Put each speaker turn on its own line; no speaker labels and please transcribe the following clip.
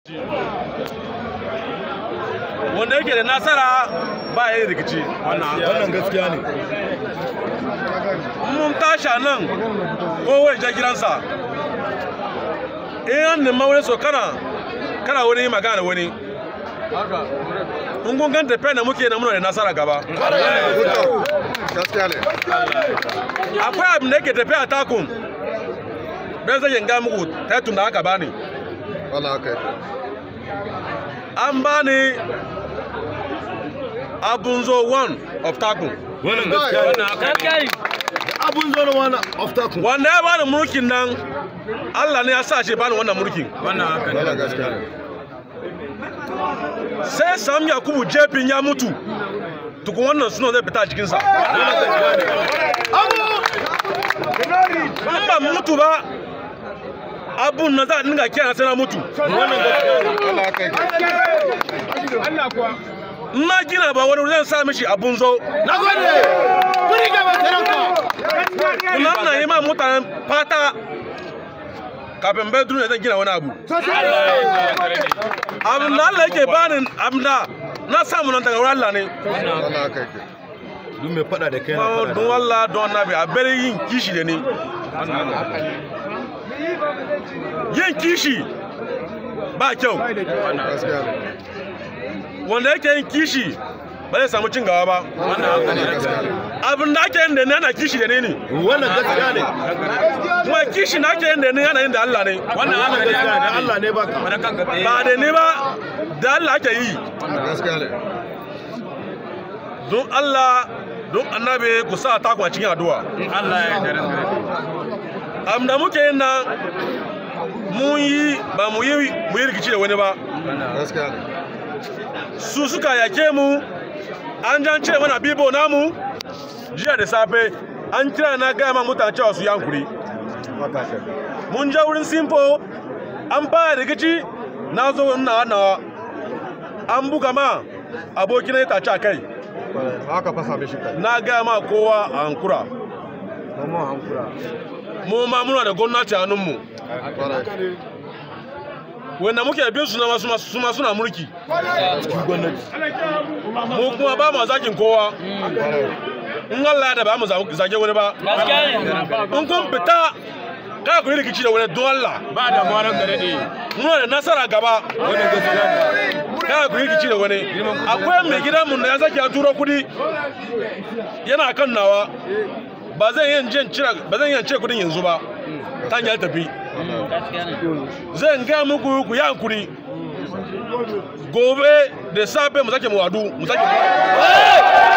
wanda yake da nasara ba ya yi rikici
wannan gaskiya ne
mun tashi a nan kowai ja gidansa in an nema wani so kana kana wani yi magana da wani in kun gan tafiya da muke na muna da nasara gaba
gaskiya ne
akwai abin da yake tafiya a takun don zai yanga muku taitun da aka bani
wannan haka yake
an bani abunzo one of takun
wannan gaskiya ne abun zo na wani of takun
wanda ya bani mulkin nan allah ne ya sa shi bani wannan mulkin
wannan gaskiya ne
sai sam yakubu jefin ya mutu tukun wannan suna zai fita a jikinsa in ba mutu ba abun na za a dinga kiyan sai na mutu
wannan gaskiya ne wannan haka yake
in na gina ba wani zan sa mishi abun zo
na gode kuri gaba sarauta
kuma na yi ma mutanen fata kafin bai duniya zan gina wani abu abin da Allah yake bani abin da na samu nan daga wurin Allah ne
wannan haka yake duk mai fada da kai na
Kuma
fada
don Allah don nabi a bari yin kishi da ni yin kishi ba kyau
gaskiya ne
wanda yake yin kishi ba zai samu cin gaba ba
wannan gaskiya ne
abin da ake yin da ni ana kishi da ni ne
wannan gaskiya ne
kuma kishi na ake yin da ni ana yin da Allah ne
wannan gaskiya ne Allah ne baka
ba da ni ba da Allah ake yi
gaskiya ne
don Allah don annabi ku sa taku a cikin addu'a am da muke yin nan mun yi ba mu yi mu yi rikici da wani ba
gaskiya ne
su suka yake mu an jan ce mana bibo namu jiya da safe an kira na gaya ma mutane cewa su yankuri
haka yake
mun je wurin simfo an fara rikici na zo ina nawa an buga ma abokina ya tace a kai
haka fasa mishi kai
na gaya ma kowa a hankura
mamman hankura
mu ma muna da gwamnati a hannunmu
kwarai
wanda muke bin su na masu su ma suna mulki
gwamnati
mu kuma ba mu zakin kowa in Allah ya da ba mu zage wani ba in kun fita kada ku yi rikici da wani don Allah
ba da maran gare ne
muna da nasara gaba
wannan gaskiya ne
kada ku yi rikici da wani akwai mai gidan mu da ya sake ya turo kudi yana kan nawa ba zan yin jin cira ba zan yin ce kudin yanzu ba ta hanyar tafi zan ga muku ku yi hankuri gobe da safe mu sake mu wadu mu sake